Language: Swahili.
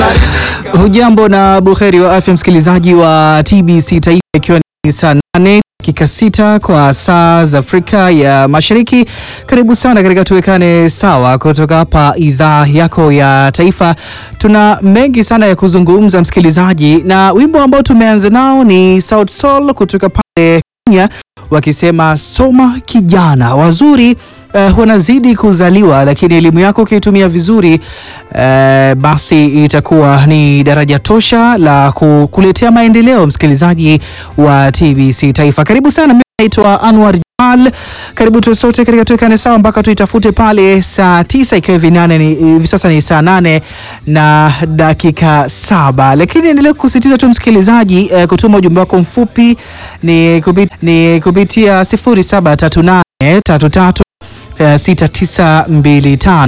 Hujambo na buheri wa afya msikilizaji wa TBC Taifa, ikiwa ni saa nane dakika sita kwa saa za Afrika ya Mashariki. Karibu sana katika tuwekane sawa kutoka hapa idhaa yako ya taifa. Tuna mengi sana ya kuzungumza msikilizaji, na wimbo ambao tumeanza nao ni Sauti Sol kutoka pale Kenya wakisema soma kijana wazuri Uh, wanazidi kuzaliwa lakini elimu yako ukiitumia vizuri uh, basi itakuwa ni daraja tosha la kukuletea maendeleo. Msikilizaji wa TBC Taifa, karibu sana. Mimi naitwa Anwar Jamal, karibu tu sote katika tuwekane sawa mpaka tuitafute pale saa tisa ikiwa hivi nane ni hivi sasa ni saa nane na dakika saba, lakini endelea kusisitiza tu msikilizaji uh, kutuma ujumbe wako mfupi ni, kupit, ni kupitia sifuri saba tatu nane tatu tatu 6925